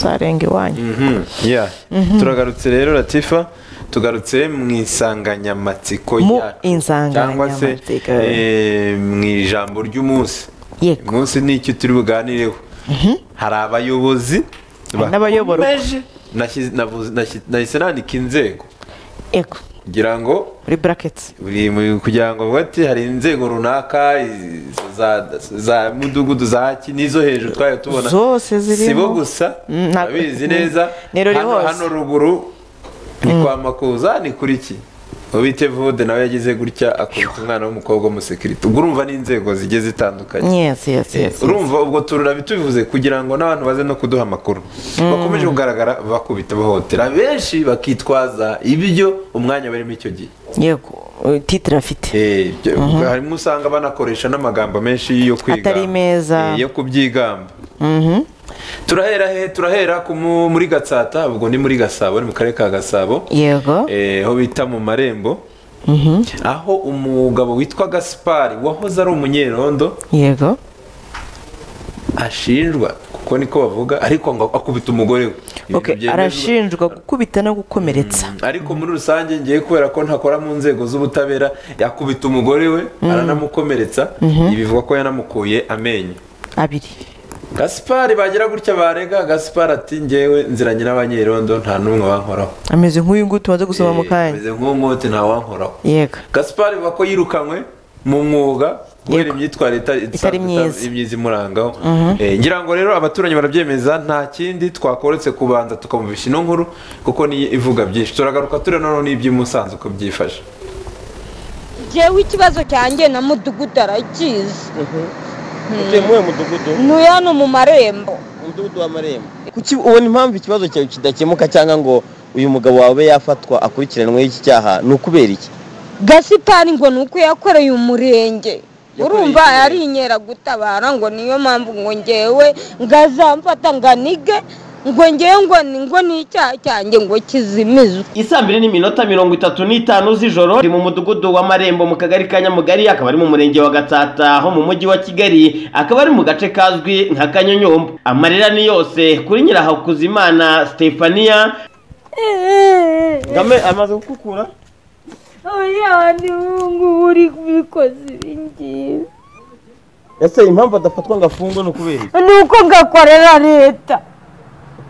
arenga iwanyu Yeah. turagarutse rero latifa tugarutse mu insanganyamatsiko Mu yacu cyangwa se insanganyamatsiko. eh, mu ijambo ry'umunsi Yego. umunsi ni icyo turi buganireho hari abayobozi bakomeje- N'abayoborwa. Nashyize- navuze- nashyi- nahise nandika inzego yego kugira ngo muri buraketi buri mu- kugira ngo bavuge ati hari inzego runaka izo za- za mudugudu za haki n'izo hejuru twari tubona Zose zirimo. si bo gusa Mm, nta- abizi neza Ni ruri hano hose. hano ruguru ni kwa makuza ni kuri ki ubite vude nawe yagize gutya akubita umwana w'umukobwa w'umusekirite ubwo urumva n'inzego zigiye zitandukanye yesi yesi Eh, yesi urumva ubwo tururabi tubivuze kugira ngo n'abantu baze no kuduha amakuru bakomeje kugaragara bakubita bahohotera benshi bakitwaza ibyo umwanya barimo icyo gihe yego titire afite Eh, byo- harimo usanga banakoresha n'amagambo menshi yo kwiga Atari meza. yo kubyigamba turahera he turahera ku mu- muri gatsata ubwo ni muri gasabo ni mu karere ka gasabo yego Eh, aho bita mu marembo aho umugabo witwa gaspari wahoze ari umunyerondo yego ashinjwa kuko niko bavuga ariko ngo akubita umugore we Ibintu Ok, byemezwa. arashinjwa gukubita no gukomeretsa ariko muri rusange ngiye kubera ko ntakora mu nzego z'ubutabera yakubita umugore we aranamukomeretsa ibi bivuga ko yanamukuye amenyo abiri gaspari bagira gutya barega gaspari ati ngewe nziranye n'abanyerondo nta n'umwe wankoraho ameze nk'uyu nguyu tumaze gusoma mu Eh, kanya ameze nk'umwote nta wankoraho yego gaspari bavuga ko yirukanywe mu mwuga kubera Yego. imyitwarire itari Itari myiza. imyiza imurangaho Eh, ngira ngo rero abaturage barabyemeza nta kindi twakoretse kubanza tukamubisha ino nkuru kuko ni ivuga byinshi turagaruka tureba noneho n'iby'imusanzu uko byifashe jewe ikibazo cyanjye na mudugudu arakizi utuye muri uwo mudugudu n'uyu hano mu marembo umudugudu w'amarembo kuki ubona impamvu ikibazo cyawe kidakemuka cyangwa ngo uyu mugabo wawe yafatwa akurikiranweho iki cyaha ni ukubera iki gasipari ngo ni uko yakoreye umurenge Yakoreye urumva iki? ari inkeragutabara ngo niyo mpamvu ngo ngewe ngazamfata nganige ngo ngewe ngo ni ngo ni icyaha cyanjye ngo kizimizwe isaa mbiri n'iminota mirongo itatu n'itanu z'ijoro ari mu mudugudu w'amarembo mu kagari ka nyamugari akaba ari mu murenge wa gatsata ho mu mujyi wa kigali akaba ari mu gace kazwi nka kanyonyomba amarira ni yose kuri nyirahakuzimana stefania ngame amaze gukukura abanyabandi b'ubungu uri kubikoze ibingibi ese impamvu adafatwa ngo afungwe ni ukubera iki ni uko ngakorera leta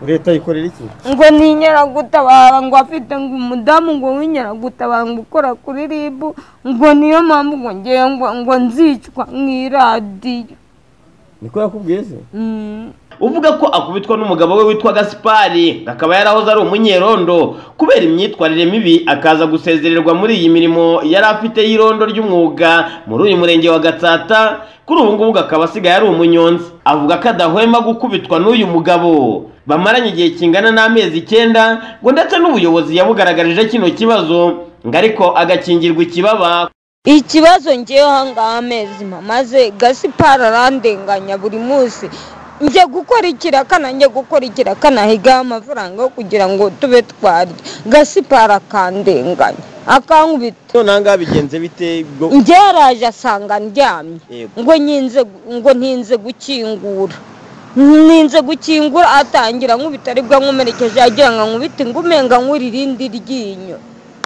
leta yikorera iki ngo ni inkeragutabara ngo afite ngo umudamu ngo w'inkeragutabara ngo ukora kuri rib ngo niyo mpamvu ngo ngewe ngo ngo nzicwa mu iradiyo niko yakubwiye se Mm. uvuga ko akubitwa n'umugabo we witwa gasipari akaba yarahoze ari umunyerondo kubera imyitwarire mibi akaza gusezererwa muri iyi mirimo yari afite y'irondo ry'umwuga muri uyu murenge wa gatsata kuri ubu ngubu akaba asigaye ari umunyonzi avuga ko adahwema gukubitwa n'uyu mugabo bamaranye igihe kingana n'amezi icyenda ngo ndetse n'ubuyobozi yabugaragarije kino kibazo ngo ariko agakingirwa ikibaba ikibazo ngewe ahangaha amezi mamaze gasipara arandenganya buri munsi njye gukora ikirakana njye gukora ikirakana higaho amafaranga yo kugira ngo tube twarya gasipara akandenganya akankubita none aha ngaha bigenze bite bwo njye yaraje asanga ndyamye Yego. ngo nyinze ngo ntinze gukingura ninze gukingura atangira nkubita aribwo ankomerekeje agira ngo ankubite ngumenga nkuri irindi ryinyo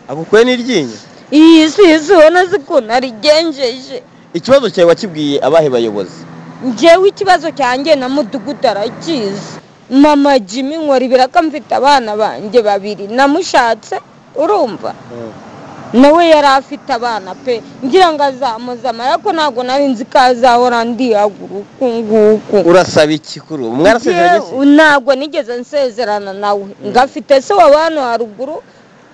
agukuye n'iryinyo iyi si isi ubona si ukuntu arigenjeje ikibazo cyawe wakibwiye abahe bayobozi njyewe ikibazo cyanjye na mudugudu arakizi mama jimmy nkora ibiraka mfite abana banjye babiri namushatse urumva nawe yari afite abana pe ngira ngo azamuzamara ariko ntabwo nari nzi ko azahora ndiyagura uku nguku urasaba iki kuri ubu mwarasezeranye se Njyewe ntabwo nigeze nsezerana nawe ngo afite se wa hano haruguru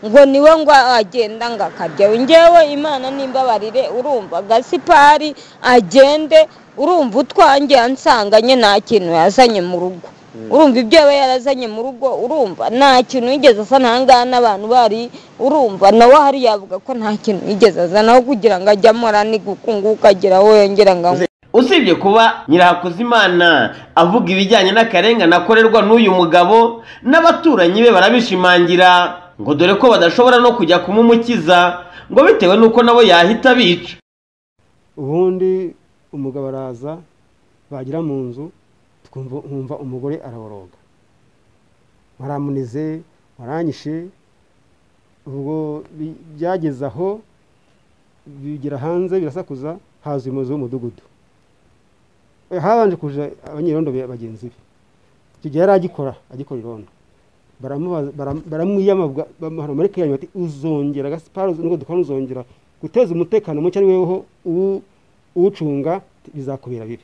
ngo niwe ngo agenda ngo akajyayo ngewe imana n'imbabarire urumva gasipari agende urumva utwange ansanganye nta kintu yazanye mu rugo urumva ibyo aba yarazanye mu rugo urumva nta kintu yigeze asa ngaha n'abantu bari urumva nawe ahari yavuga ko nta kintu yigeze azanaho kugira ngo ajye amora nigukunguka agera aho yongera ngo anywe usibye kuba nyirahakuzimana avuga ibijyanye n'akarengane akorerwa n'uyu mugabo n'abaturanyi be barabishimangira ngo dore ko badashobora no kujya kumumukiza ngo bitewe n'uko nabo yahita bica ubundi umugabo araza bagera mu nzu twumva nkumva umugore araboroga waramunize waranyishe ubwo bi- byageze aho bigera hanze birasakuza haza umuyobozi w'umudugudu Eh, habanje kuja abanyerondo be- bagenzi be icyo gihe yari agikora agikora irondo baramubaza- bara- baramwiyama bwa- bamuhana muri kanya bati uzongera gasiparo nubwo dukora uzongera guteza umutekano muke ari weweho uwu- uwucunga bizakubera bibi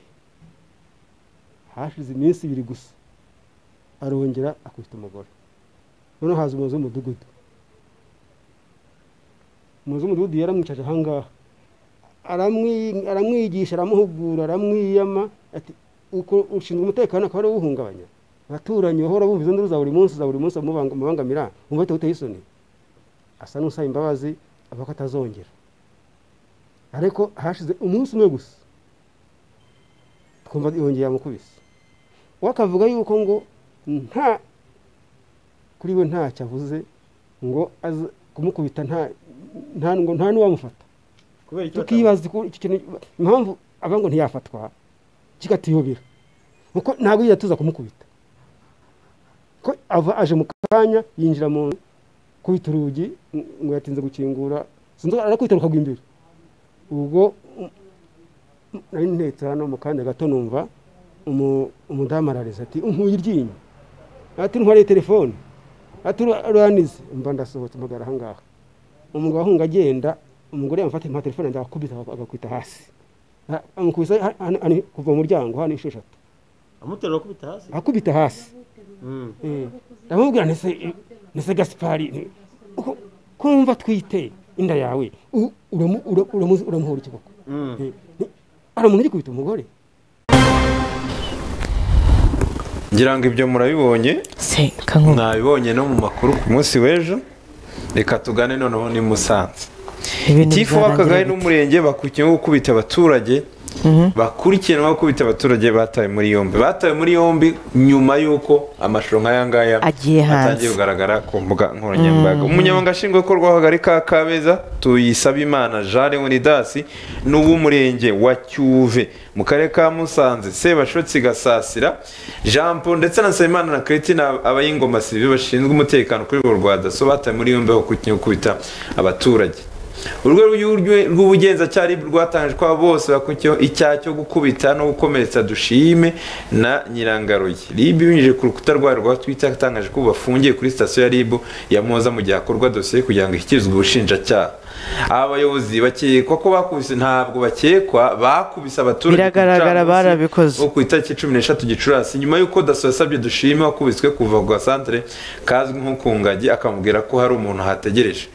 hashize iminsi ibiri gusa arongera akubita umugore noneho haza umuyobozi w'umudugudu umuyobozi w'umudugudu yaramwicaje ahangaha aramwi- aramwigisha aramuhugura aramwiyama ati uko ushinzwe umutekano akaba ari we uhungabanya abaturanyi bahora bumva izo nduru za buri munsi za buri munsi amubang- amubangamira umva biteye uteye isoni asa n'usaba imbabazi avuga ko atazongera ariko hashize umunsi umwe gusa twumva yongeye amukubise we akavuga yuko ngo nta kuri we ntacyo avuze ngo aze kumukubita nta nta ngo nta n'uwamufata kubera icyo tukibaza uko icyo kintu impamvu avuga ngo ntiyafatwa kikatuyobera kuko ntabwo yigeze tuza kumukubita ko ava aje mu kanya yinjira mu nzu kubita urugi ng- ngo yatinze gukingura sinzi arakubita rukagwa imbere ubwo um, nari ntetse hano mu kanya gato numva umu- umudamu arareza ati unkuye iryinyo ati ntwariye telefone ati ura- uranize mba ndasohotse mpagara ahangaha umugabo ahunga agenda umugore yamufata nka telefone yanjye agakubita agakubita hasi A- amukubise ha- hano- hano kuva mu muryango hano inshuro eshatu amuterura kubita hasi akubita hasi Mm. Eh, ndamubwira nti se- eh, ni se gasipari ni- uko- kumva twite inda yawe u- uramu- ura- uramu- uramuhora ikiboko Mm. Eh, ni- aramuntu agikubita umugore ngira ngo ibyo murabibonye se kankuba nabibonye no mu makuru ku munsi w'ejo reka tugane noneho ni musanze ibintu tifu w'akagari bizarangira n'umurenge bakurikiyeho gukubita abaturage bakurikiranwe gukubita abaturage batawe muri yombi batawe muri yombi nyuma y'uko amashusho nk'aya ngaya Agiye hanze. atangiye kugaragara ku mbuga nkoranyambaga umunyamabanga nshingwabikorwa w'akagari ka kabeza tuyisabimana jean leonidas n'uw'umurenge wa cyuve mu karere ka musanze sebashotsi gasasira jean paul ndetse na nsabimana na christine abayingoma sibi bashinzwe umutekano kuri urwo rwa daso batawe muri yombi bakurikiye gukubita abaturage urwego rw'iburyo- rw'ubugenzacyaha RIB rwatangaje ko abo bose bakurikiyeho icyaha cyo gukubita no gukomeretsa dushime na nyirangaruye rib binyujije ku rukuta rwayo rwa twitter yatangaje ko bafungiye kuri sitasiyo ya rib ya muhoza mu gihe hakorwa dosiye kugira ngo ishyikirizwe ubushinjacyaha aba bayobozi bakekwa ko bakubise ntabwo bakekwa bakubise abaturage ku Biragaragara gicamunsi barabikoze. wo ku itariki cumi n'eshatu gicurasi nyuma y'uko daso yasabye dushime wakubiswe kuva ku gasantere kazwi nko ku ngagi akamubwira ko hari umuntu ahategereje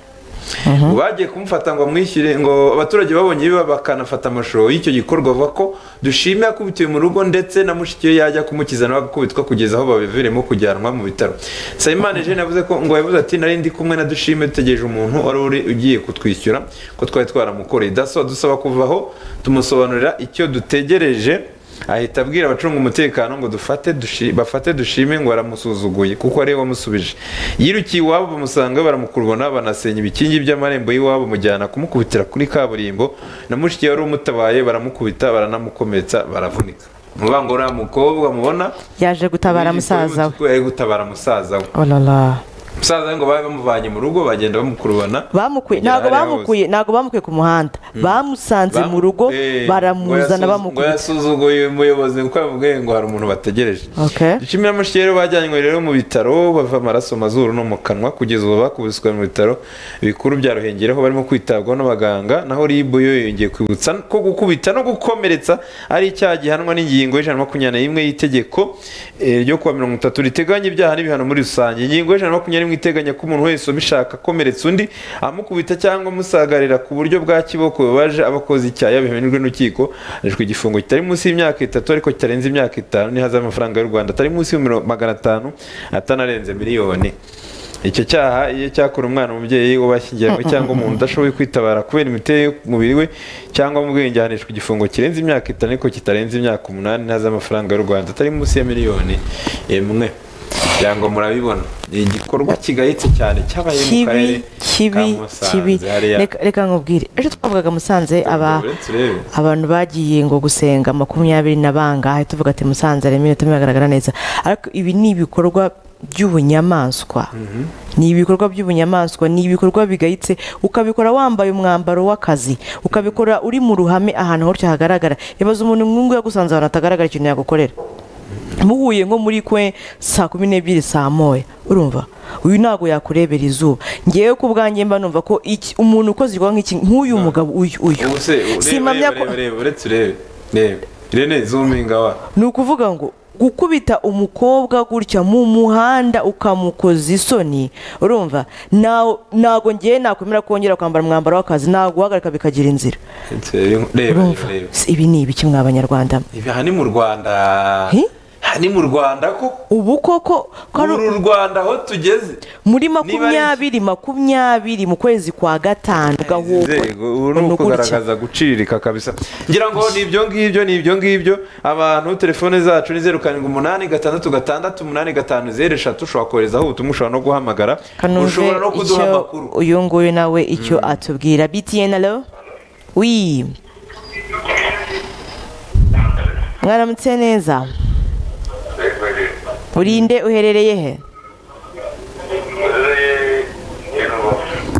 ngo bagiye kumufata ngo amwishyure ngo abaturage babonye biba bakanafata amashusho y'icyo gikorwa bavuga ko dushime yakubitiwe mu rugo ndetse na mushiki we yajya kumukiza nawe agakubitwa kugeza aho babiviremo kujyanwa mu bitaro sayimana jene yavuze ko ngo yavuze ati nari ndi kumwe na dushime dutegereje umuntu wari uri ugiye kutwishyura ko twari twaramukoreye daso adusaba kuvaho tumusobanurira icyo dutegereje ahita abwira abacunga umutekano ngo dufate dushi- bafate dushime ngo aramusuzuguye kuko ariwe wamusubije yirukiye iwabo bamusanga baramukurubona banasenya ibikingi by'amarembo y'iwabo mujyana kumukubitira kuri kaburimbo na mushiki we wari umutabaye baramukubita baranamukometsa baravunika muvuga ngo uriya mukobwa mubona yaje gutabara y'ijipo musaza we y'umutuku yari gutabara musaza we olala musaza we ngo babe bamuvanye mu rugo bagenda bamukurubana bamukuye bagera ntabwo hariya bamukuye ntago bamukuye ku muhanda bamusanze Bamu- mu rugo Eh, baramuzana ngo yasu- ngo bamukubita yasuzuguye umuyobozi kuko yamubwiye ngo hari umuntu bategereje Okay. dushimira amushyi rero bajyanywe rero mu bitaro bava amaraso mazuru no mu kanwa kugeza ubu bakubiswe mu bitaro bikuru bya ruhengeri aho barimo kwitabwaho n'abaganga naho ribu yo yongeye kwibutsa ko gukubita no gukomeretsa ari icyaha gihanwa n'ingingo y'ijana na makumyabiri n'imwe y'itegeko eh, ryo kuwa mirongo itatu riteganya ibyaha n'ibihano muri rusange ingingo y'ijana na makumyabiri n'imwe iteganya ko umuntu wese ubishaka akomeretsa undi amukubita cyangwa amusagarira ku buryo bwa kiboko bibaje abakoze icyaha yabihanirwe n'urukiko ahanishwa igifungo kitari munsi y'imyaka itatu ariko kitarenze imyaka itanu n'ihazabu y'amafaranga y'u rwanda atari munsi ya magana atanu atanarenze miliyoni icyo cyaha iyo cyakora umwana umubyeyi w'abashyingiranywe cyangwa umuntu udashoboye kwitabara kubera imiterere y'umubiri we cyangwa mu bwenge ahanishwa igifungo kirenze imyaka itanu ariko kitarenze imyaka umunani ntazi amafaranga y'u rwanda atari munsi ya miliyoni imwe kugira ngo murabibona ni igikorwa kigayitse cyane cyabaye mu karere kibi ka kibi kibi musanze hariya Reka- reka nkubwire ejo twavugaga musanze aba turebe abantu bagiye ngo gusenga makumyabiri na bangahe tuvuga ati musanze harimo iminota imwe bagaragara neza ariko ibi ni ibikorwa by'ubunyamaswa ni ibikorwa by'ubunyamaswa ni ibikorwa bigayitse ukabikora wambaye umwambaro w'akazi ukabikora uri mu ruhame ahantu hose hagaragara ibaza umuntu mwungu yagusanze ahantu hatagaragara ikintu yagukorera muhuye nko muri kwe saa kumi n'ebyiri saa moya urumva uyu ntabwo yakurebera izuba ngewe ku bwanjye mba numva ko iki- umuntu ukoze igikorwa nk'iki nk'uyu mugabo uyu uyu ubu se ureba Simpamya reba ko- reba reba uretse urebe reba irene zuminga wa ni ukuvuga ngo gukubita umukobwa gutya mu muhanda ukamukoza isoni urumva nawe- ntabwo ngewe nakwemera kongera kwambara umwambaro w'akazi naguhagarika bikagira inzira Uretse reba reba urumva reba Si- ibi ni ibiki mwa banyarwanda ibi aha ni mu rwanda Hi? aha ni mu rwanda ko ubu koko ko ari- uru rwanda aho tugeze muri ari iki? makumyabiri makumyabiri mu kwezi kwa gatanu gahugu Inzego, ubu ni ukugaragaza gucirika kabisa ngira ngo ni ibyo ngibyo ni ibyo ngibyo abantu telefone zacu ni zeru karindwi umunani gatandatu gatandatu umunani gatanu zeru eshatu ushobora koherezaho ubutumwa ushobora no guhamagara kanuze ushobora no kuduha icyo amakuru uyu nguyu nawe icyo atubwira btn alo wi mwaramutse neza urinde uherereye he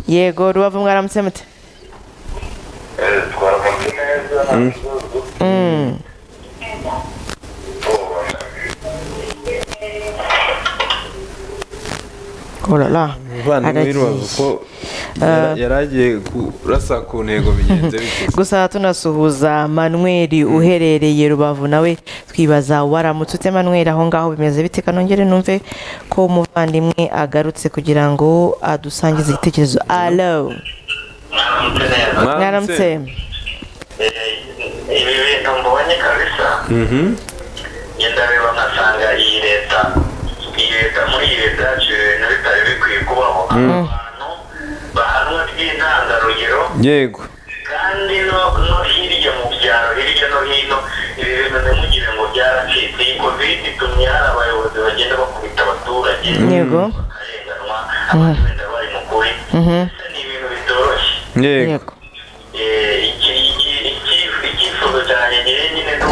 yego rubavu mwaramutse mute Mm. Oh là là, umuvandimwe aragiye. w'irubavu ko yara- yari agiye kurasa ku ntego bigenze bityo gusa tunasuhuza manweri uherereye rubavu nawe twibaza waramutse ute manweri aho ngaho bimeze bite kanongere numve ko umuvandimwe agarutse kugira ngo adusangize igitekerezo alo mwaramutse ibi bintu mbonye kabisa Mhm. ngenda reba nkasanga iyi leta iyi leta muri iyi leta haciye ibintu bitari bikwiye kubaho abantu bahanwa by'intangarugero yego kandi no no hirya mu byaro hirya no hino ibi bintu ntimugire ngo byaracitse iyi kovide itumye hari abayobozi bagenda bakubita abaturage yego bakarenganwa abandi wenda bari mu kuri Mhm. ni ibintu bitoroshye yego yego icyifuzo cyanjye nyine nyine ni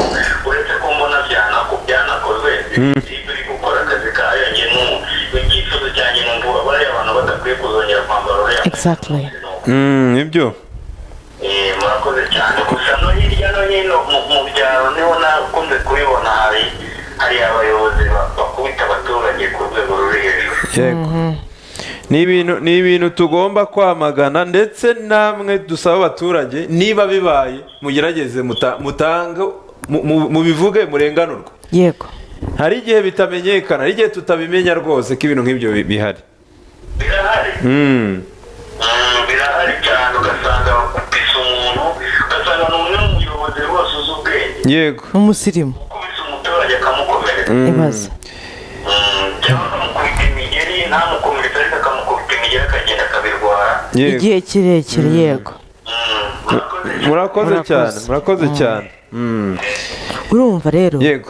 uretse ko mbona byanaku byanakozwe ikipe iri gukora akazi kayo nyine icyifuzo cyanjye ni ngo bariya abantu badakwiye kuzongera kwambara uriya Exactly. Mm, nibyo Eh, murakoze cyane gusa no hirya no hino mu mu byaro niho nakunze kubibona hari hari abayobozi ba- bakubita abaturage ku rwego ruri hejuru yego ni ibintu ni ibintu tugomba kwamagana ndetse namwe dusaba abaturage niba bibaye mugerageze muta- mutange mu- mu- mubivuge murenganurwe yego hari igihe bitamenyekana hari igihe tutabimenya rwose ko ibintu nk'ibyo bi- bihari birahari Mm, Mm, birahari cyane ugasanga bakubise umuntu ugasanga ni umwe mu muyobozi rwose uzi ubwenge yego n'umusirimu ukubise umuturage akamukomeretsa ibaza Mm, cyangwa akamukubita imigeri ntamukomeretse ariko akamukubita imigeri akagenda akabirwara yego igihe kirekire yego Mm, murakoze murakoze cyane murakoze cyane Mm, urumva rero yego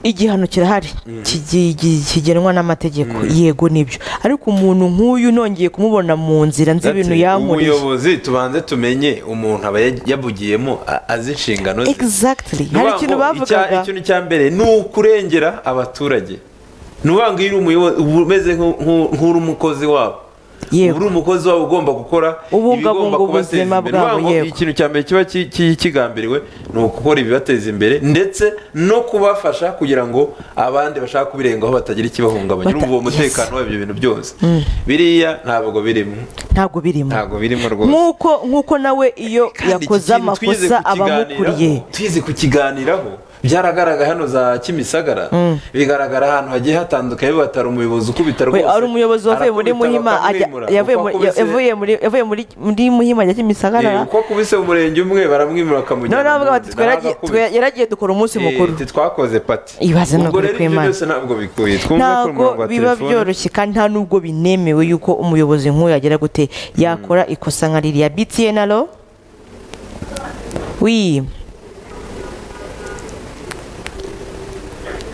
igihano kirahari kigi- gi- kigenwa n'amategeko yego nibyo ariko umuntu nk'uyu nongeye kumubona mu nzira nzi ibintu Ati, yankoreye ubuyobozi tubanze tumenye umuntu aba ya- yabugiyemo a- azi inshingano ze exactly hari Ni ukuvuga ikintu ngo icya- bavugaga ikintu cya mbere ni ukurengera abaturage ni ukuvuga ngo iyo uri umuyobozi uba umeze nku- nku- nk'uri umukozi wabo uba uri yego umukozi wabo ugomba gukora Ubungabunga ibigomba kubateza ubuzima imbere. Ni ukuvuga bwabo, ngo yego. ikintu cya mbere kiba ki- ki- kigambiriwe ni ugukora ibibateza imbere ndetse no kubafasha kugira ngo abandi bashaka kubirengaho batagira ikibahungabanya Bata- urumva uwo mutekano w'ibyo bintu byose biriya ntabwo birimo ntabwo birimo ntabwo birimo rwose nk'uko nk'uko nawe iyo kandi iki yakoze kintu twize amakosa abamukuriye kukiganiraho- twize kukiganiraho byaragaragaye hano za kimisagara bigaragara ahantu hagiye hatandukanye batari umuyobozi ukubita we rwose ari umuyobozi wavuye muri arakubita muhima ajya bakamwimura. yavuye Uko muri akubise- yavuye muri yavuye muri muri muhima ajya Eh, kimisagara uko akubise umurenge umwe baramwimura bakamujyana noneho bavuga mu bati wundi. "Twaragiye- Nawe twe- agakubita. yaragiye dukora umunsi Eh, mukuru ati, twakoze pati Ibaze ni ubwo ukuri rero ibyo kw'Imana. byose ntabwo bikuye twumva ko ntabwo umurongo wa biba telefone- byoroshye kandi nta n'ubwo binemewe yuko umuyobozi nk'uyu yagira gute yakora ikosa nka ririya btn alo wi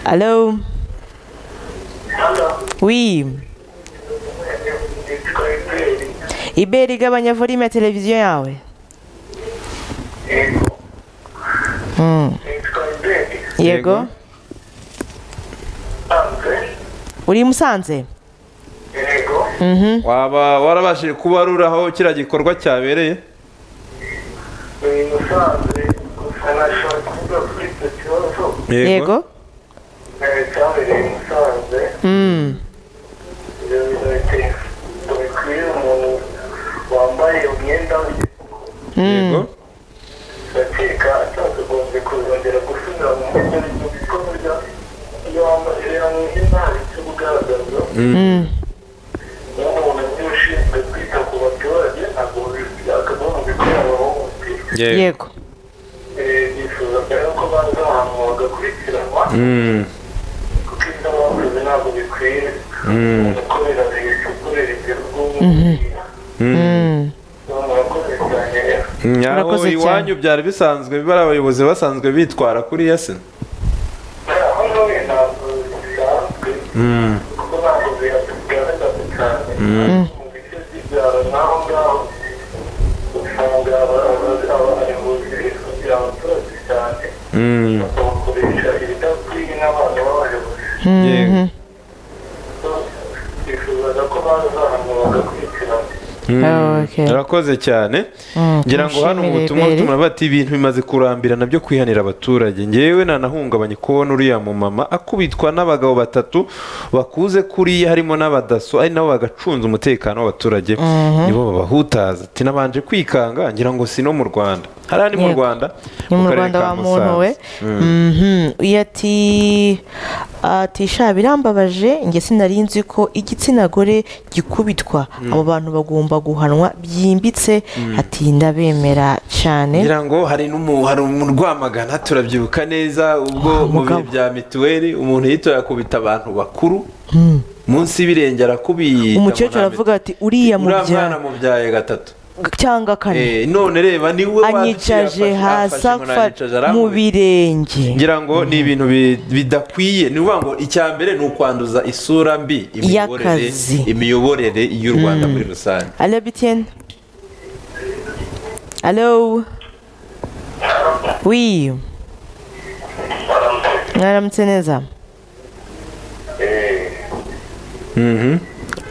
alo wi iberi igabanya volume ya televiziyo yawe Mm. yego uri i musanze yego waba warabashije kubarura aho kiriya gikorwa cyabereye ni musanze gusa nashobora kuvuga kuri icyo kibazo yego eh, cyabereye i musanze Mm. ibyo birahita ntibikwiye umuntu wambaye umwenda we yego ndakeka atakagombye kuzongera gusubira mu buryo bikorwa iyo wamaze hamwe ntawe cyo kugaragaza nk'umuntu ugiye ushinzwe kwita ku baturage ntabwo byakagombye kuyabaho yego bifuza rero ko baza ahantu bagakurikiranwa Mm. kuko ibyo bakoze ntabwo bikwiye gukorera leta gukorera igihugu Mm. murakoze cyane rero aho Murakoze cyane. iwanyu byari bisanzwe bari abayobozi basanzwe bitwara kuri yase aho nawe ntabwo bisanzwe kuko ntabwo bigaragaza cyane mu bice by'ibyaro n'aho ngaho usanga abayobozi bifugira abaturage cyane bakabakoresha ibidakwiye n'abantu b'abayobozi yego bifuzaga ko baza ahantu bagakurikirana Okay. murakoze cyane Mm, ngira ngo hano tumushimire ubutumwa Beri. butumura bati ibintu bimaze kurambira nabyo kwihanira abaturage ngewe nanahungabanye kubona uriya mumama akubitwa n'abagabo batatu bakuze kuriya harimo n'abadaso ari nabo bagacunza umutekano w'abaturage nibo babahutaza ati nabanje kwikanga ngira ngo si no mu rwanda hariya ni mu Yego. rwanda ni mu karere rwanda ka wamuntuwe Musanze. Mm. iyo ati ati sha birambabaje njye sinari nzi ko igitsina gore gikubitwa abo bantu bagomba guhanwa byimbitse ati ndabemera cyane ngira ngo hari n'umu- hari umuntu urwamagana turabyibuka neza ubwo Wa, mu bihe mugabo. bya mituweli umuntu yitoye akubita abantu bakuru munsi y'ibirenge arakubita umukecuru muname. aravuga ati uriya uriya mwana mubyaye mubyaye gatatu cyangwa kane Eh, none reba ni we anyicaje hasi afa mu birenge ngira ngo ni ibintu bi- bidakwiye ni ukuvuga ngo icya mbere ni ukwanduza isura mbi imiyoborere Y'akazi. imiyoborere y'u rwanda muri rusange alo bitiyeni alo wi baramutse mwaramutse neza Mhm.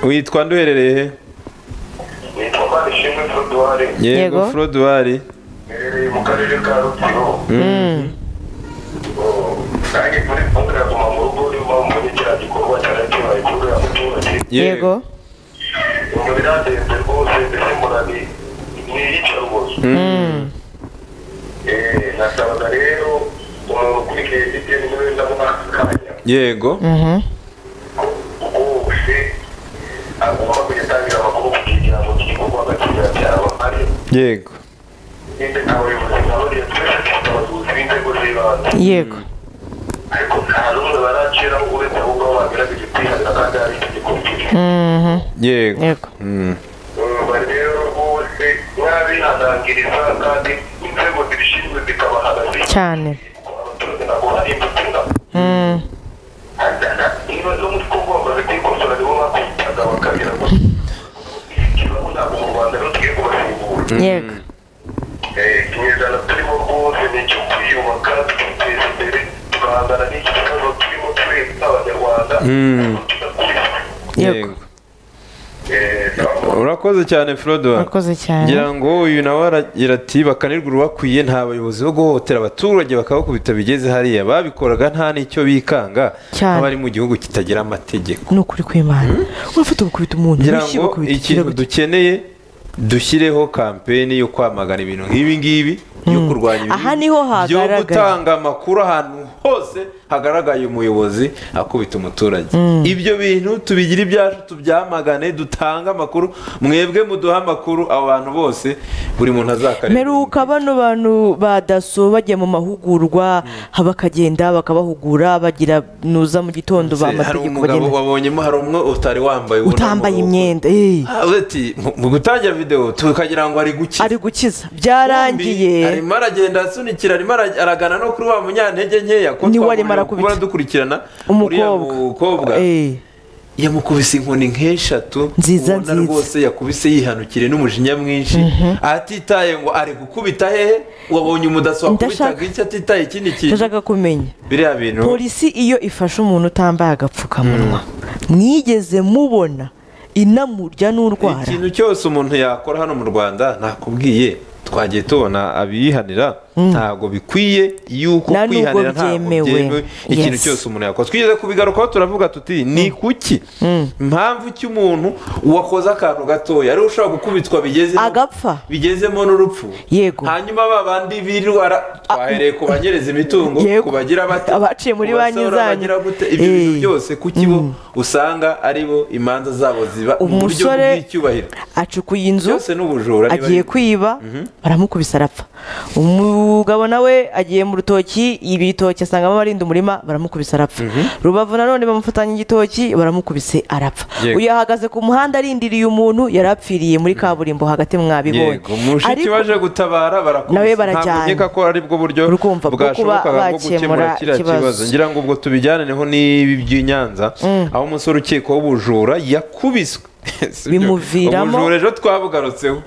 witwa nduherereye he nitwa manishimwe foduwari Yego. yego forodwari iherereye mu karere ka rukiro nanjye muri kumwe guma mu rugo urimo muri kiriya gikorwa cyari kibaye kuri uriya muturage yego ibyo biragenze rwose mbese murabi mwiyica rwose Eh, nasabaga rero umuntu ukurikiye ibitero niwe ndabona aka kanya yego rwose agomba kujya atangira amakuru ku kirango cy'igikorwa agakira cyaba ari yego nyine abayobozi nabo rero twese dufite abayobozi b'inzego z'ibanze yego ariko nta n'umwe baracira uretse ahubwo aho bagaragaje kwihatira kandi hari icyo gikurikije Mhm. yego yego Mm. urumva rero rwose mwabihanangiriza kandi inzego zibishinzwe zikabahagaze cyane abaturage ntabwo hari imbuto ingano Mm. niba zo muri kongo bamaze kwikosora nibo bakubitaga bakabira ko ikibazo ntabwo mu rwanda rero tugiye kubasimbura yego Eh, ikinyejana turimo rwose ni icyo kwiyubaka tukiteza imbere tugahangana n'iki kibazo turimo twese abanyarwanda Mm. tugakuriza yego yego urakoze cyane forodwari murakoze cyane ngira ngo uyu nawe aragira ati bakanirwa urubakwiye nta bayobozi bo guhohotera abaturage bakabakubita bigeze hariya babikoraga nta n'icyo bikanga Cyane. nk'abari mu gihugu kitagira amategeko ni ukuri kw'imana urafata ugakubita umuntu ngira wishyira ngo ugakubita ikintu ikirago. dukeneye dushyireho kampeni yo kwamagana ibintu nk'ibi ngibi yo kurwanya ibibi, Aha niho yo hagaragaye. gutanga amakuru ahantu hose hagaragaye umuyobozi akubita umuturage ibyo bintu tubigire ibyacu tubyamagane dutange amakuru mwebwe muduhe amakuru abo bantu bose buri muntu azakareba mperuka bano bantu ba daso bajya mu mahugurwa bakagenda bakabahugura bagira nuza mu gitondo ba hari mategeko umugabo bagenda wabonyemo hari umwe utari wambaye ubona utambaye amaboko. imyenda eh, Ah, uti, mu- mu gutangira videwo tukagira ngo ari gukiza ari gukiza byarangiye arimo aragenda asunikira arimo ara- aragana no kuri wa munyantege nkeya ko Niwe arimo twaburiwe arakubita. kuba dukurikirana uriya mukobwa umukobwa Eh, yamukubise inkoni nk'eshatu Nziza, ubona nziza. rwose yakubise yihanukiriye n'umujinya mwinshi atitaye ngo ari gukubita hehe wabonye umudaso Ndashaka- wakubitaga icyo atitaye ikindi kintu ndashaka kumenya biriya bintu polisi iyo ifashe umuntu utambaye agapfukamunwa mwigeze mubona inamurya n'urwara ikintu cyose umuntu yakora hano mu rwanda nakubwiye twagiye tubona abiyihanira ntabwo bikwiye yuko Nta nubwo kwihanira ntabwo byemewe. byemewe ikintu Yes. cyose umuntu yakora twigeze kubigarukaho turavuga tuti ni kuki impamvu ki umuntu wakoze akantu gatoya ariwe ushobora gukubitwa bigezemo agapfa bigezemo n'urupfu Yego. hanyuma ba bandi birwara twahereye ku banyereza imitungo Yego. ku bagira bate Abaciye muri ku banki basaza, zanyu. abagira gute, ibyo bintu Eh. byose kuki bo usanga ari bo imanza zabo ziba mu buryo Umusore- bw'icyubahiro acukuye inzu byose ni ubujura niba agiye ari- kwiba baramukubise arapfa umugabo nawe agiye mu rutoki ibitoki asangamo abarinda umurima baramukubise arapfa rubavu nanone bamufatanya igitoki baramukubise arapfa Yego. uyu ahagaze ku muhanda arindiriye umuntu yari apfiriye muri kaburimbo hagati mwabibonye yego mushiki Ariko- waje gutabara barakubise nawe barajyana. ntabwo nkeka ko ari bwo buryo Urumva, bwo kuba bwashobokaga bwo gukemura bakemura kiriya ikibazo. kibazo ngira ngo ubwo tubijyaneho n'ibi by'i nyanza aho umusore ukekwaho ubujura yakubiswe Si byo. Bimuviramo- ubujura ejo twabugarutseho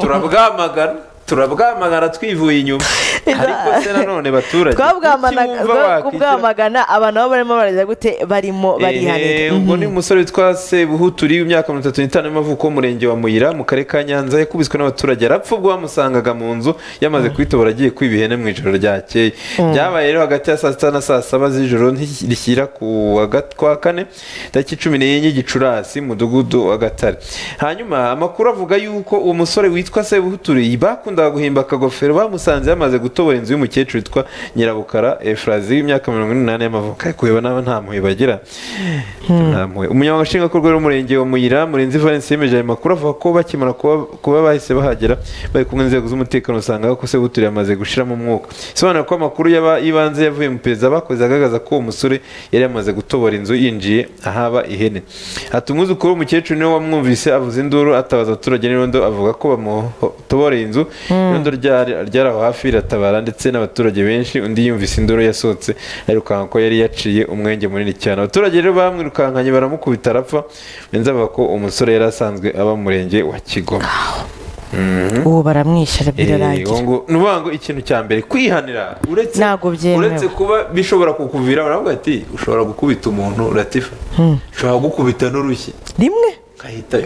turabwamagana turabwamagana twivuye inyuma ariko se nanone baturage Twabwamanaga- kuki wumva twa- wakwicara- kubwamagana abantu nabo barimo bararya gute barimo Ehe, barihanira ubwo Mhm. ni umusore witwa Sebuhuturi w'imyaka mirongo itatu n'itanu y'amavuko w'umurenge wa Muyira mu karere ka Nyanza yakubiswe n'abaturage arapfa ubwo bamusangaga mu nzu yamaze kwitobora agiye kwiba ihene mu ijoro ryakeye byabaye rero hagati ya saa sita na saa saba z'ijoro nti- rishyira ku wa gat- kwa kane tariki cumi n'enye gicurasi mudugudu wa gatare hanyuma amakuru avuga yuko uwo musore witwa Sebuhuturi bakundaga guhimba akagofero bamusanze yamaze gutobora inzu y'umukecuru witwa Nyirabukara Efrazi w'imyaka mirongo n'umunani y'amavuko ariko kureba n'aba nta mpuhwe bagira ntampuhwe umunyamabanga nshingwabikorwa w'umurenge wa muyira murenzi valence yemeje ayo makuru avuga ko bakimara kuba- kuba bahise bahagera bari kumwe n'inzego z'umutekano usanga ko sebutiri yamaze gushiramo umwuka isobanura ko amakuru y'aba- y'ibanze yavuye mu perezida bakoze agaragaza ko uwo musore yari yamaze gutobora inzu yinjiye ahaba ihene ati umwuzukuru w'umukecuru niwe wamwumvise avuza induru atabaza abaturage n'irondo avuga ko bamutoboreye inzu irondo ryari ryari aho hafi riratabara ndetse n'abaturage benshi undi yumvise induru yasohotse arirukanka ko yari yaciye umwenge munini cyane abaturage rero bamwirukankanye baramukubita arapfa benza bavuga ko umusore yari asanzwe aba mu murenge wa kigoma ubu baramwishyura birarangira Eh, ngo ni ukuvuga ngo ikintu cya mbere kwihanira uretse Ntabwo byemewe. uretse kuba bishobora kukuvira baravuga ati ushobora gukubita umuntu uratifa ushobora gukubita n'urushyi rimwe ugahita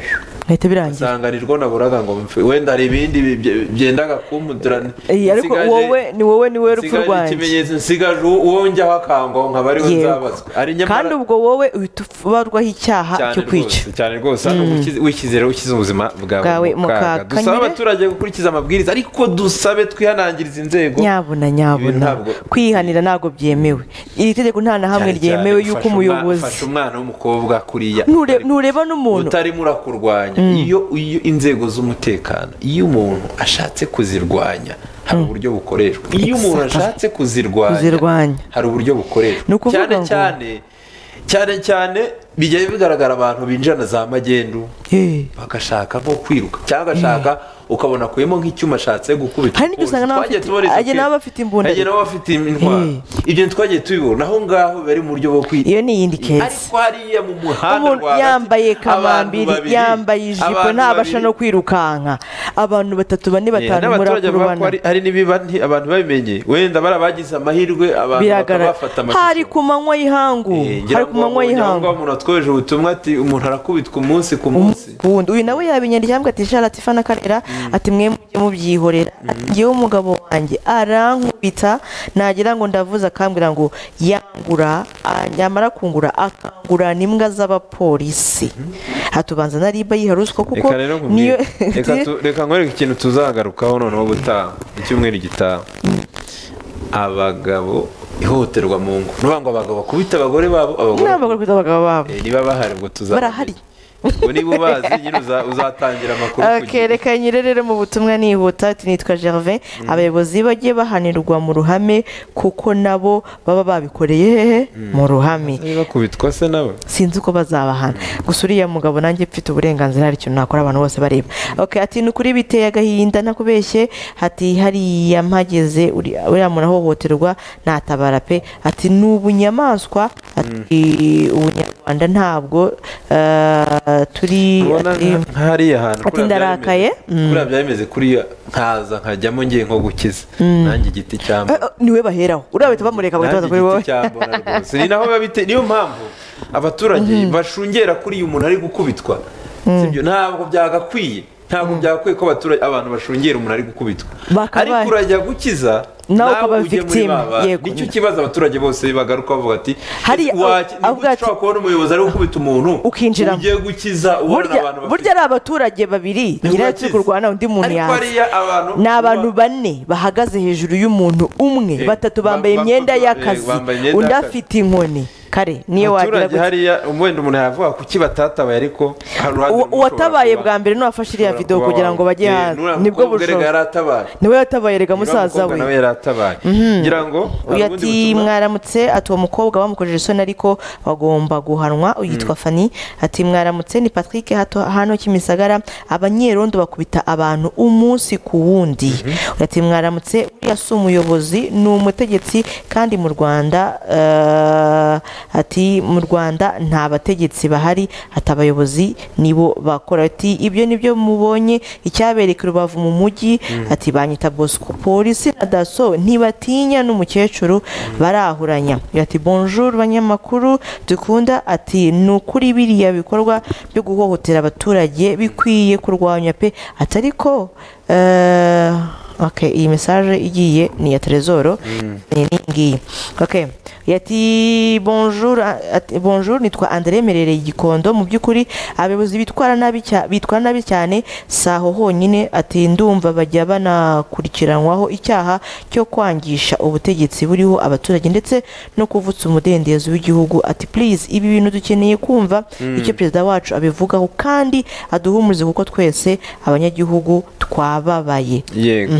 bihita birangira sanganirwa naburaga ngo mpfe wenda hari ibindi bi- bye- byendaga kumputirana Eh, ariko wowe ni wowe ni wowe rupfu rwanjye ikimenyetso nsigaje uwo- uwo njyaho akangwaho nkaba ariwe Yego. nzabazwa ari kandi nyamara ubwo wowe uhita ubarwaho icyaha cyane cyo kwica rwose cyane rwose hano ukize- wishyize rero ushyize ubuzima Bwawe bwawe mu mu kaga kaga. dusaba Nyine- abaturage gukurikiza amabwiriza ariko dusabe twihanangiriza inzego nyabuna Ibi nyabuna ntabwo- kwihanira ntabwo byemewe iri tegeko nta na hamwe Cyane cyane ryemewe yuko ufashe umwa- umuyobozi ufashe umwana w'umukobwa kuriya Nture- ntureba n'umuntu utarimo urakurwanya iyo iyo inzego z'umutekano iyo umuntu ashatse kuzirwanya hari uburyo bukoreshwa iyo umuntu Exactly. ashatse kuzirwanya Kuzirwanya. hari uburyo bukoreshwa Ni ukuvuga cyane ngo- cyane cyane cyane bijya bigaragara abantu binjira na za magendu Eh, bagashaka nko kwiruka cyangwa agashaka ukabona akuyemo nk'icyuma ashatse gukubita Hari n'ibyo usanga n'abafite- ajya n'abafite imbunda. ajya n'abafite intwaro Eh. ibyo ntitwagiye tubibona aho ngaho bari mu buryo bwo kwirinda iyo ni iyindi kesi ariko hariya mu muhanda umuntu rwagati, yambaye abantu kamambiri babiri, yambaye ijipo abantu ntabasha babiri. no kwirukanka abantu batatu bane Eh, batanu n'abaturage bavuga ko murakurubana hari- hari n'ibiba nti- abantu babimenye wenda bari abagize amahirwe abantu bakaba biragaragara bafata hari ku manywa y'ihangu Eh, ngira hari ku ngo manywa ngira ngo y'ihangu umuntu watwoheje ubutumwa ati umuntu arakubitwa umunsi ku munsi wundi uyu nawe yabinyandikira cyangwa ati shara ati fana karera ati mwe mujye mubyihorera ati ngewe umugabo wanjye arankubita nagira ngo ndavuze akambwira ngo yangura a- yamara kungura akangurana imbwa z'abapolisi hatubanza na riba yiha ruswa kuko reka rero nkubwire niyo reka tu- reka nkwereke ikintu tuzagarukaho noneho gutaha icyumweru gitaha abagabo ihohoterwa mu ngo ni ukuvuga ngo abagabo bakubita abagore babo abagore ntabwo bakubita abagabo babo Eh, niba bahari ubwo tuzamenya. Barahari. ubwo niba ubazi nyine uza- uzatangira amakuru ku gihe. Okay, reka nyire rero mu butumwa nihuta ati nitwa gervin abayobozi bagiye bahanirwa mu ruhame kuko nabo baba babikoreye hehe mu ruhame niba kubitwa se nawe sinzi uko bazabahana gusa uriya mugabo nanjye mfite uburenganzira hari ikintu nakora abantu bose bareba okay, ati ni ukuri biteye agahinda ntakubeshye ati hariya mpageze uri- uriya muntu ahohoterwa natabara pe ati ni ubunyamaswa ati ubunyarwanda ntabwo eh, ah, turi ubona ati- nka- hariya hantu ati kuriya ndarakaye. byarimeze- kuriya byabimeze kuriya nkaza nkajyamo ngiye nko gukiza nanjye igiti cyambo Eh, eh, niwe baheraho uriya bahita bamureka bagatangaza kuri wowe igiti cyambona rwose ni naho biba bite niyo mpamvu abaturage bashungera kuri uyu muntu ari gukubitwa sibyo ntabwo byagakwiye ntabwo byagakwiye ko abaturage abantu bashungera umuntu ari gukubitwa Bakabaye. ariko urajya gukiza Nawe ukaba ujye muri victim, ba bantu. yego. nicyo kibazo abaturage bose bagaruka bavuga ati Hariya, "Waki- ni avuga gute ati- ushobora kubona umuyobozi ari gukubita umuntu Ukinjiramo. ugiye gukiza ubona burya abantu bafite burya ari abaturage babiri Ni nyirayo wakize. turi kurwana undi muntu Ariko yaza hariya abantu ni abantu uba- bane bahagaze hejuru y'umuntu umwe Eh, batatu ba- bambaye ba- imyenda ba- y'akazi eh, bambaye imyenda undi y'akazi. afite inkoni kare niyo wagira abaturage gutya hariya wenda umuntu yavuga kuki batatabaye ariko hari uruhande Uwa- rumwe uwatabaye ushobora bwa mbere niwe wafashe iriya ushobora video kuba kugira ngo wawe. bajye Eh, hanze n'uriya nibwo mukobwa erega bushobozi yaratabaye niwe yatabaye erega Uriya musaza mukobwa we nawe yaratabaye ngira ngo hari uyu ubundi ati butumwa- mwaramutse ati uwo mukobwa bamukojeje isoni ariko bagomba guhanwa yitwa fani ati mwaramutse ni patrick hato hano kimisagara abanyerondo bakubita abantu umunsi ku wundi ati mwaramutse uriya si umuyobozi ni umutegetsi kandi mu rwanda eh, ati mu rwanda nta bategetsi bahari ati abayobozi nibo bakora ati ibyo nibyo mubonye icyabereka rubavu mu mujyi ati banyita bosco polisi na daso ntibatinya n'umukecuru barahuranya ati bonjour banyamakuru dukunda ati ni ukuri biriya bikorwa byo guhohotera abaturage bikwiye kurwanya pe ati ariko eh, okay, iyi mesaje igiye ni iya terezoro ni iyi ngiyi okay. yati bonjour ati, bonjour nitwa André Merereye Gikondo mu by'ukuri abayobozi bitwara nabi cya- bitwara nabi cyane saho honyine ati ndumva bajya banakurikiranwaho icyaha cyo kwangisha ubutegetsi buriho abaturage ndetse no kuvutsa umudendezo w'igihugu ati please ibi bintu dukeneye kumva icyo perezida wacu abivugaho kandi aduhumurize kuko twese abanyagihugu twababaye yego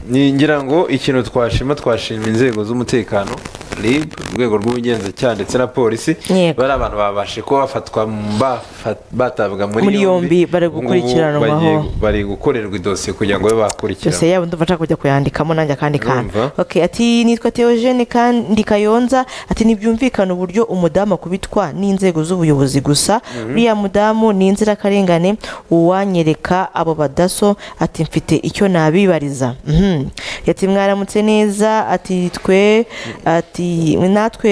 Ni- ngira ngo ikintu twashima twashima inzego z'umutekano rib urwego rw'ubugenzacyaha ndetse na polisi Yego. bari abantu babashe kuba bafatwa bafa- batabwa muri Muri yombi, bari Ubu ngubu gukurikiranwaho. bagiye- bari gukorerwa idosiye kugira ngo babe yose bakurikiranwa yabo ndumva nshaka kujya kuyandikamo nanjye akandi kantu Urumva? okay, ati nitwa Theogene kandi Kayonza ati ntibyumvikana uburyo umudamu akubitwa n'inzego z'ubuyobozi gusa uriya mudamu ni inzirakarengane uwanyereka abo badaso ati mfite icyo nabibariza Mhm. ati mwaramutse neza ati twe ati natwe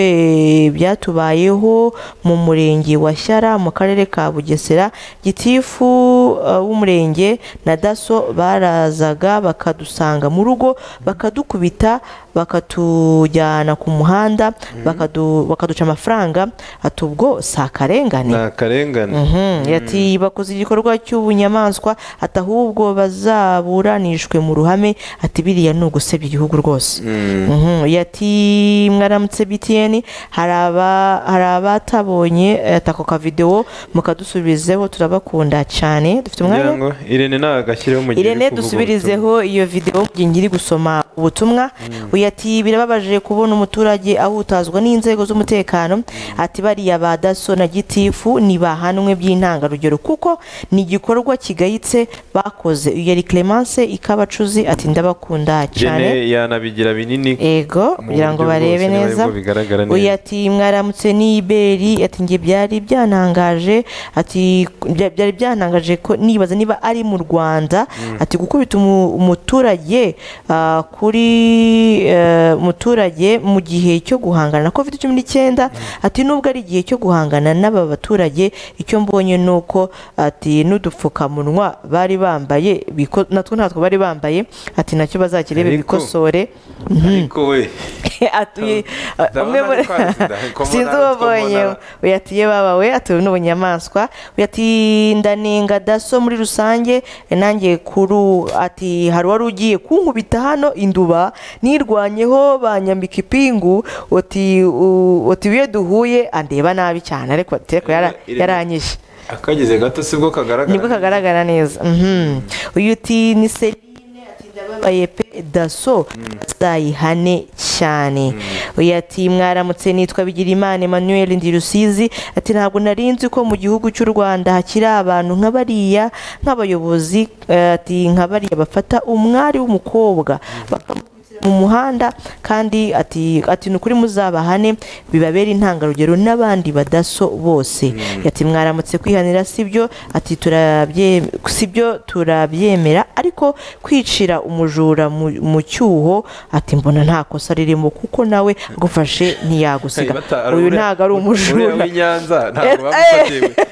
byatubayeho mu murenge wa Shyara mu karere ka Bugesera gitifu uh, w'umurenge na daso barazaga bakadusanga mu rugo bakadukubita bakatujyana ku muhanda bakadu- bakaduca amafaranga ati ubwo si akarengane ni akarengane Mhm, Ati bakoze igikorwa cy'ubunyamaswa ati ahubwo bazaburanishwe mu ruhame ati biriya ni ugusebya igihugu rwose Mhm, yati mwaramutse btn hari aba- hari abatabonye ati ako kavidewo mukadusubizeho turabakunda cyane dufite ngira umwanya ngo irene nawe agashyireho mu gihe uri Irene kuvuga dusubirizeho iyo video mu gihe ngiri gusoma ubutumwa uyu ati birababaje kubona umuturage ahutazwa n'inzego z'umutekano ati bariya ba daso na gitifu ni bahanwe by'intangarugero kuko ni igikorwa kigayitse bakoze uyu yari Clemence Ikabacuzi ati ndabakunda ubutumwa. cyane irene yanabigira binini ego mu kugira ngo buryo barebe bwose niba neza aribwo bigaragara neza. uyu ati mwaramutse n'iberi ati njye byari byantangaje ati bya- byari byantangaje ko nibaza niba ari mu rwanda ati gukubita umu- umuturage ah, kuri eh, umuturage mu gihe cyo guhangana na covid cumi n'icyenda ati nubwo ari igihe cyo guhangana n'aba baturage icyo mbonye ni uko ati n'udupfukamunwa bari bambaye biko- natwo ntatwo bari bambaye ati nacyo bazakirebe Ariko- bikosore ariko we atuye Ndabona umwe muri ari twazi, da- ko mbona sinzi ari two ubabonye mbona. uyatiye baba we atuye n'ubunyamaswa uyati ndanenga daso muri rusange nanjye kuru ati hari wari ugiye kunkubita hano induba nirwanyeho banyambika ipingu uti u- uti iyo duhuye andeba nabi cyane ariko ati ariko yara- Irene- yaranyishe akageze gato sibwo kagaragara nibwo kagaragara neza Mhm. uyu uti ni serine ati ndababaye pe daso bazayihane cyane uyu ati mwaramutse nitwa bigirimana emmanuel ndirusizi ati ntabwo nari nzi ko mu gihugu cy'u rwanda hakiri abantu nka bariya nk'abayobozi eh, ati nka bariya bafata umwari w'umukobwa bakamukubitira mu muhanda kandi ati ati ni ukuri muzabahane bibabere intangarugero n'abandi badaso bose ati mwaramutse kwihanira sibyo ati turabye sibyo turabyemera ariko kwicira umujura mu- mu cyuho ati mbona nta kosa ririmo kuko nawe agufashe ntiyagusiga uyu ntabwo ari umujura w'inyanza ntabwo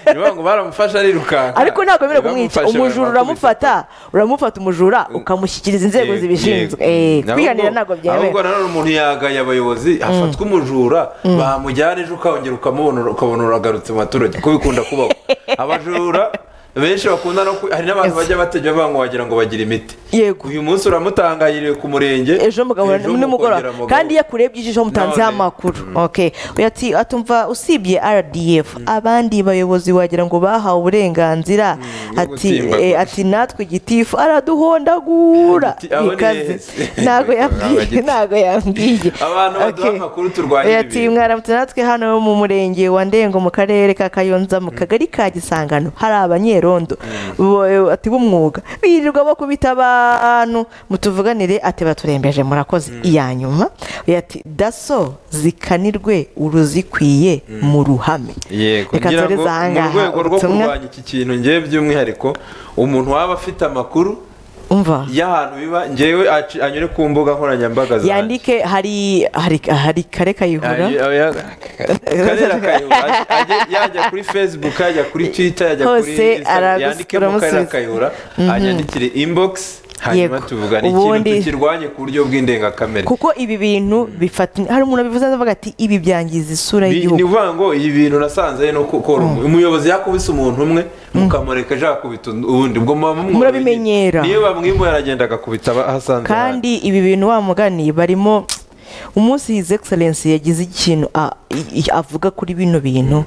Eh, bamufatiwe ni bamwe baramufasha arirukanka ariko ntabwo bemerewe kumwica Ntibamufashe, umujura baramukubita. uramufata uramufata umujura ukamushyikiriza inzego Yego, zibishinzwe yego. Eh, Ntabwo- kwihanira ntabwo ahubwo byemewe nanone umuntu yagaye abayobozi hafatwa umujura bamujyana ejo ukongera ukamubona ukabona uragarutse mu baturage ko bikunda kubaho abajura benshi bakunda no ku- hari n'abantu bajya batajya banywa wagira ngo bagire imiti Yego. uyu munsi uramutangayiriye ku murenge ejo mugahura ejo nimugoroba mukongera mugahura. kandi iyo akurebye ijisho mutanzeho None. amakuru okay Oya, ati atumva usibye rdf abandi bayobozi wagira ngo bahawe uburenganzira bwo ati gutsimbagura. eh, ati natwe gitifu araduhondagura Ati, aho ni ikaze heza. ntabwo Abagitifu. yambwiye ntabwo yambwiye Abantu baduha Okay. amakuru turwanya Oya, ibi ati bintu. mwaramutse natwe hano mu murenge wa ndengo mu karere ka kayonza mu kagari ka gisangano hari abanyerondo Bo- ati b'umwuga birirwa bakubita abantu mutuvuganire ati baturembeje murakoze iya nyuma Oya, ati daso zikanirwe uruzikwiye mu ruhame yego reka ngira tureze ngo aha mu ngaha rwego rwo ubutumwa. kurwanya iki kintu ngewe by'umwihariko umuntu waba afite amakuru umva y'ahantu biba ngewe aci- anyure ku mbuga nkoranyambaga zanjye. yandike hari hari hari kare kayihura Ayo- ayo- Karera Kayihura, ajye- ajye- yajya kuri facebook yajya kuri twitter yajya kuri Hose Instagram, aragusi- yandikemo karera uramusubiza. kayihura anyandikire inbox hanyuma Yego. tuvugana Ubundi- ikintu tukirwanye ku buryo bw'indengakamere kuko ibi bintu bifata hari umuntu abivuze avuga ati ibi byangiza isura Bi- y'igihugu ni ukuvuga ngo ibi bintu nasanze no gukora umuyobozi yakubise umuntu umwe mukamureka ejo yakubita undi- uwundi ubwo muba mumworoye. Murabimenyera. niyo bamwimuye aragenda agakubita aba- ahasanze kandi ibi bintu wa mugani barimo umunsi his excellence yagize ikintu a- i- i- avuga kuri bino bintu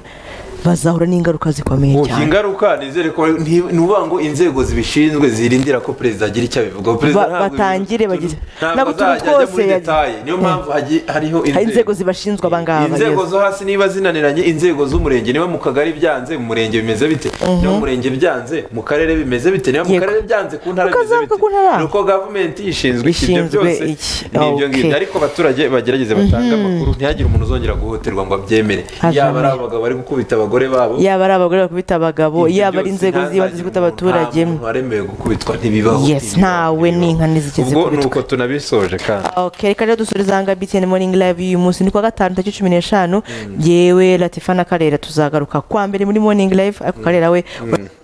bazahura n'ingaruka zikomeye Ubu cyane ingaruka nizere ko ni- ni ukuvuga ngo inzego zibishinzwe zirindira ko perezida agira icyo abivugaho perezida Ba- ntabwo batangire ibintu- bagire- ntabwo ntabwo utuntu azajya ajya muri twose ya- detaye niyo mpamvu hagi- hariho hari inzego zibashinzwe abangaba inzego yes. zo hasi niba zinaniranye inzego z'umurenge niba mu kagari byanze mu murenge bimeze bite niba mu murenge byanze mu karere bimeze bite niba mu Yego. karere byanze ku ntara bimeze Ukazavuga bite ku ntara. ni uko gavumenti ishinzwe iki ibyo Ishinzwe byose iki. ni ibyo Okay. ngibyo ariko abaturage bagerageze batange amakuru ntihagire umuntu uzongera guhohoterwa ngo abyemere Ajamye. yaba ari abagabo bari gukubita abagore babo yaba ari abagore bakubita abagabo ibyo yaba ari byose inzego ntihazagire z'ibanze zikubita umuntu- abaturage nta muntu waremewe gukubitwa ntibibaho Yes, ntibibaho, ntawe ntibibaho. n'inka ntizigeze ubwo ni kubitwa. uko tunabisoje kandi Okay, reka rero dusubirize aha ngaha BTN Morning Live uyu munsi ni kuwa gatanu tariki cumi n'eshanu yewe latifa na karera tuzagaruka kwa mbere muri morning live ariko karera we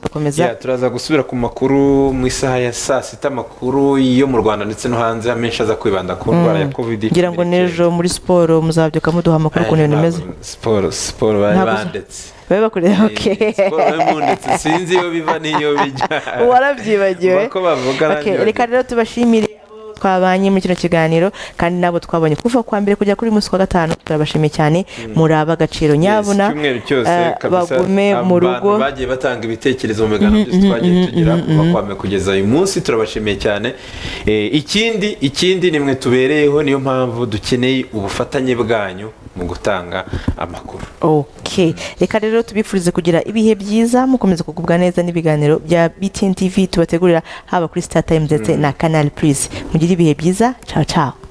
bakomeza Yeah, turaza gusubira ku makuru mu isaha ya saa sita amakuru yo mu rwanda ndetse no hanze amenshi aza kwibanda ku ndwara ya covid ngira ngo n'ejo muri siporo muzabyuka muduha amakuru ukuntu ibintu bimeze siporo siporo bari Ntabwo- bandetse babe bakureba oke siporo bari mundetse sinzi iyo biva n'iyo bijya warabyibagiwe Uko bavuga Okay, nanjye reka rero tubashimire abo twabanye muri kino kiganiro kandi nabo twabonye kuva kwa mbere kujya kuri uyu munsi wa gatanu turabashimiye cyane muraba agaciro nyabuna icyumweru cyose eh, kabisa, bagume abantu mu rugo bagiye batanga ibitekerezo mu biganiro byose twagiye tugira kuva kwa mbere kugeza uyu munsi turabashimiye cyane Eh, ikindi ikindi nimwe tubereyeho niyo mpamvu dukeneye ubufatanye bwanyu mu gutanga amakuru ok reka rero tubifurize kugira ibihe byiza mukomeza kugubwa neza n'ibiganiro bya btn tv tubategurira haba kuri star time ndetse na canal plus mugire ibihe byiza ciao ciao